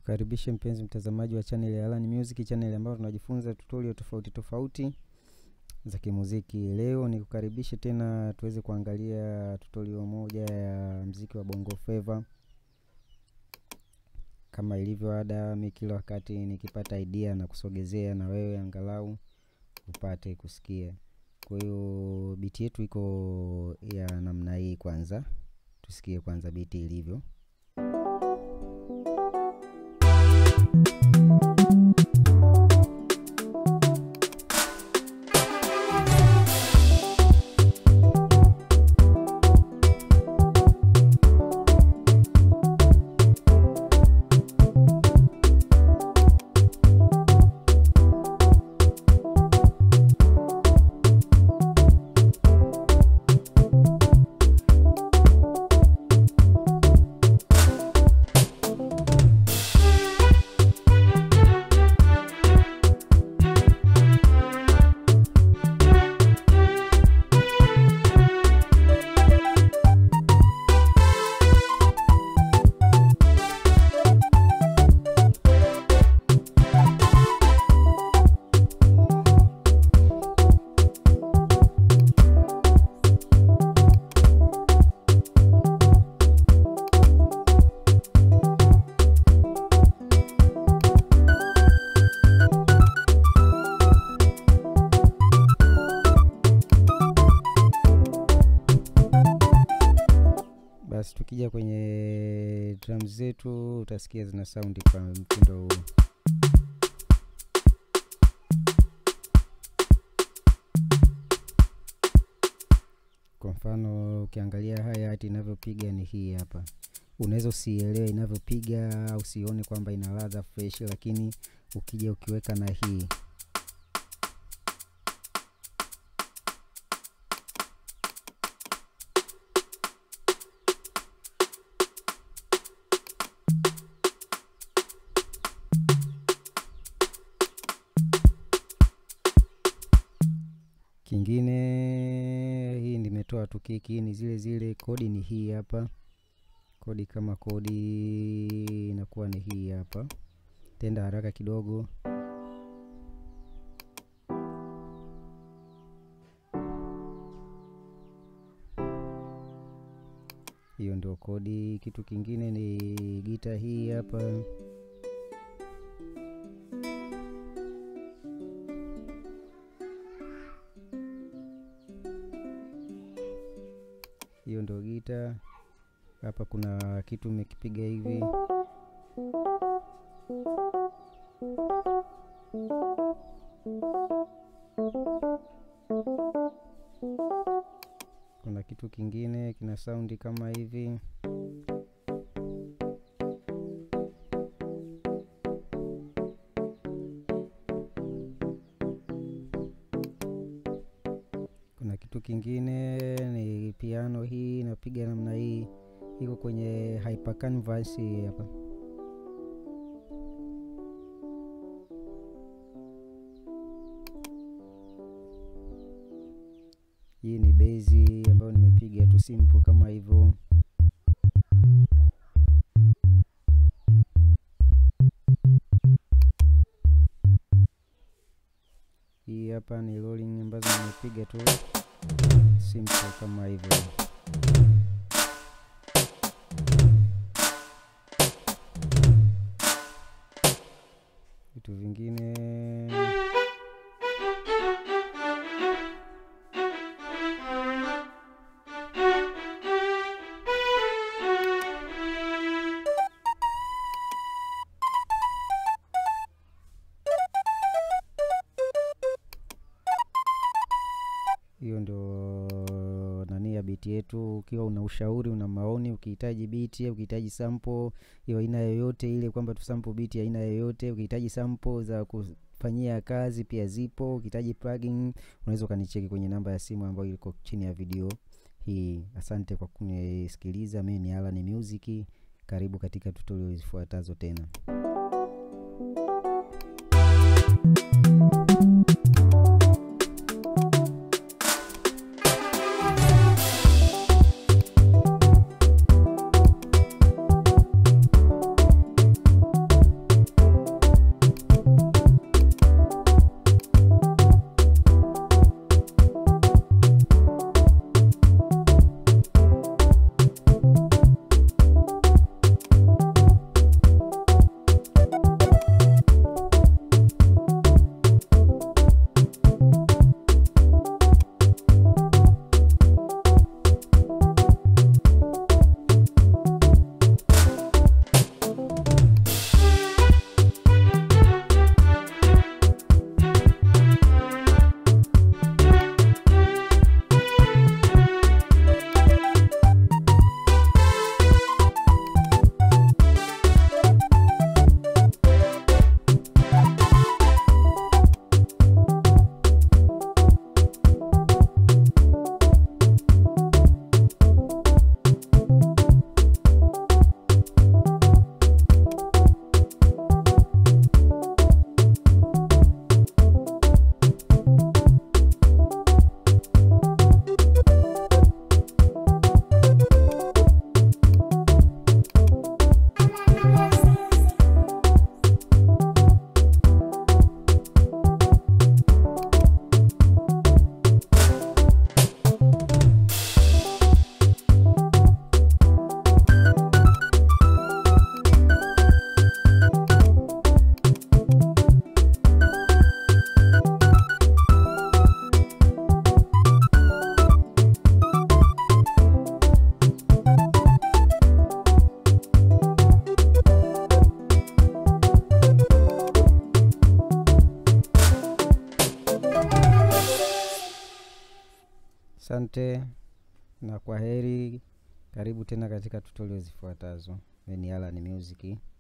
Nikukaribishe mpenzi mtazamaji wa channel ya Alan Music, channel ambayo tunajifunza tutorial tofauti tofauti za kimuziki. Leo nikukaribishe tena tuweze kuangalia tutorial moja ya mziki wa Bongo Flava. Kama ilivyo ada, mi kila wakati nikipata idea na kusogezea na wewe angalau upate kusikia. Kwa hiyo biti yetu iko ya namna hii. Kwanza tusikie kwanza biti ilivyo. Basi tukija kwenye drums zetu utasikia zina saundi kwa mtindo huu. Kwa mfano ukiangalia haya hati inavyopiga ni hii hapa. Unaweza usielewe inavyopiga au usione kwamba ina ladha fresh, lakini ukija ukiweka na hii Kingine hii nimetoa tu kiki, hii ni zile zile kodi, ni hii hapa kodi. Kama kodi inakuwa ni hii hapa, tenda haraka kidogo. Hiyo ndio kodi. Kitu kingine ni gita hii hapa hiyo ndio gita. Hapa kuna kitu umekipiga hivi, kuna kitu kingine kina saundi kama hivi. Kuna kitu kingine ni piano, hii inapiga namna hii, iko kwenye hyper canvas hii hapa. Hii ni bezi ambayo nimepiga tu simple kama hivyo. Hii hapa ni rolling ambazo nimepiga tu simple kama hivyo. Vitu vingine hiyo ndio nani ya biti yetu. Ukiwa una ushauri, una maoni, ukihitaji biti, ukihitaji sample hiyo aina yoyote ile, kwamba tu sample biti aina yoyote, ukihitaji sample za kufanyia kazi pia zipo. Ukihitaji plugin, unaweza ukanicheki kwenye namba ya simu ambayo iko chini ya video hii. Asante kwa kunisikiliza. Mimi ni Alan Music, karibu katika tutorial zifuatazo tena. asante na kwa heri. Karibu tena katika tutorial zifuatazo. Mimi ni Alan Music.